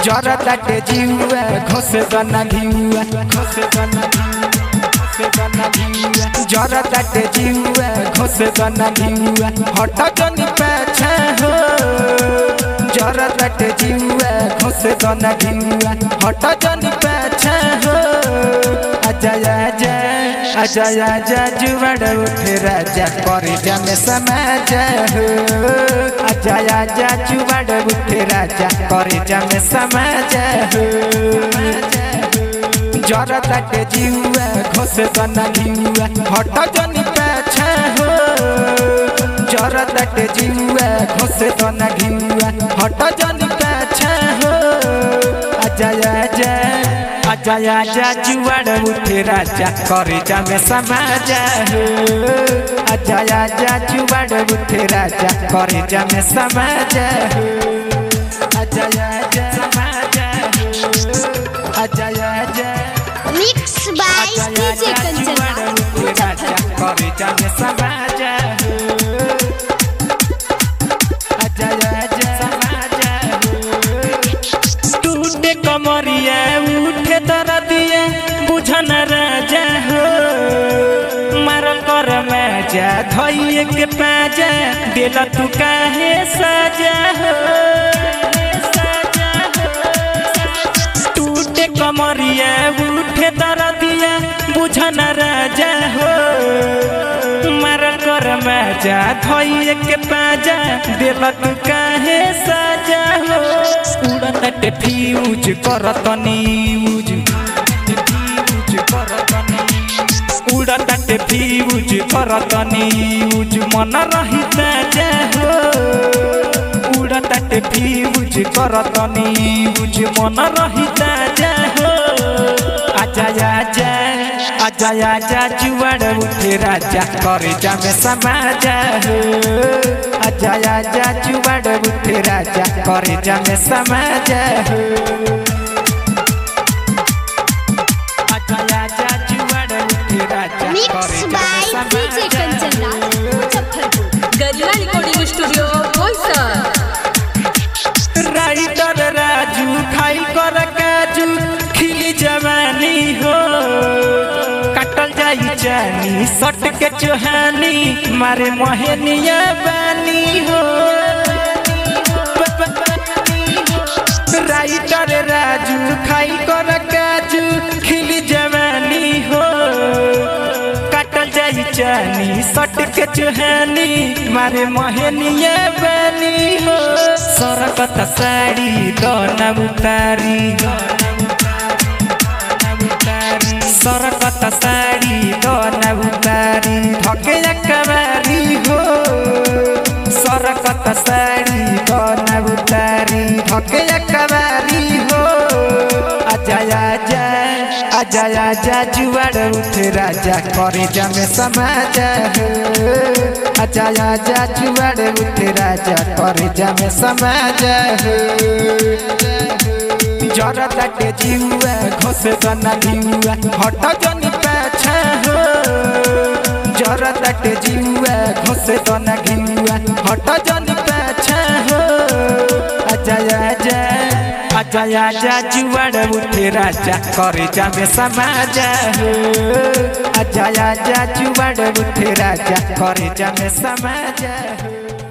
जरा ताटे जीवा घोसे दना घिउआ घोसे दना घोसे दना घिउआ जरा ताटे जीवा घोसे दना घिउआ हट जनी पाछा हो जरा ताटे जीवा घोसे दना घिउआ हट जनी पाछा हो आजा आजा आजा आजा जुवाड़ उठे राजा करे जमे समाज हो आजा आजा जुवाड़ उठे राजा करे जमे समाज हो जरा ताटे जीवा घोसे दना घिउआ हट जनी पाछा हो जरा ताटे जीवा घोसे दना घिउआ हट जनी पाछा हो आजा आजा आजा आजा जुवाड़ उठे राजा करे जमे समाज हो आजा आजा जुवाड़ उठे राजा करे जमे समाज हो आजा आजा समाज हो आजा आजा mix by DJ Kanchan Muzaffarpur टूटे कमरिया उठे दरदिया बुझन राजा हो मारल कर मजा धइए के पाजा दिल तू काहे सजा हो टूटे कमरिया उठे दरदिया बुझन राजा हो मारल कर मजा धइए के पाजा दिल तू काहे सजा हो उड़त फ्यूज करत न्यूज फ्यूज करत उड़त फ्यूज करत न्यूज मन रही ताजा हो उड़त फ्यूज करत न्यूज मन रही ताजा हो आजा आजा आजा आजा जुआड़ उठे राजा करे जामे समाज हो आजा आजा जुआड़ उठे राजा करे जामे समाज हो आजा आजा जुआड़ उठे राजा मिक्स करे बाय जामे डीजे कंचन समाज हो। Muzaffarpur Garima recording studio Boisar writer Raju खाई कर काजू खिली जवानी हो कटल जाई जानी सट के चोहानी मारे मोहनिया बानी हो राइटर राजू खाई कर काजू खिली जवानी हो काटल जाई जानी सट के चुहानी मारे मोहनिया बनी हो सरकत साड़ी दना उतारी सरकत साड़ी दना उतारी धके कबारी हो सरकत साड़ी दना उतारी धके कबारी हो आजा आजा आजा आजा जुआड़ उठे राजा करे जमे समाज हो आजा आजा जुआड़ उठे राजा करे जमे समाज हो जरा ताटे जीवा घोसे दना घिउआ हट जनी पाछा हो जरा ताटे जीवा घोसे दना घिउआ हट जनी पाछा हो आजा आजा आजा आजा जुआड़ उठे राजा करे जामे समाज हो आजा आजा जुआड़ उठे राजा करे जामे समाज हो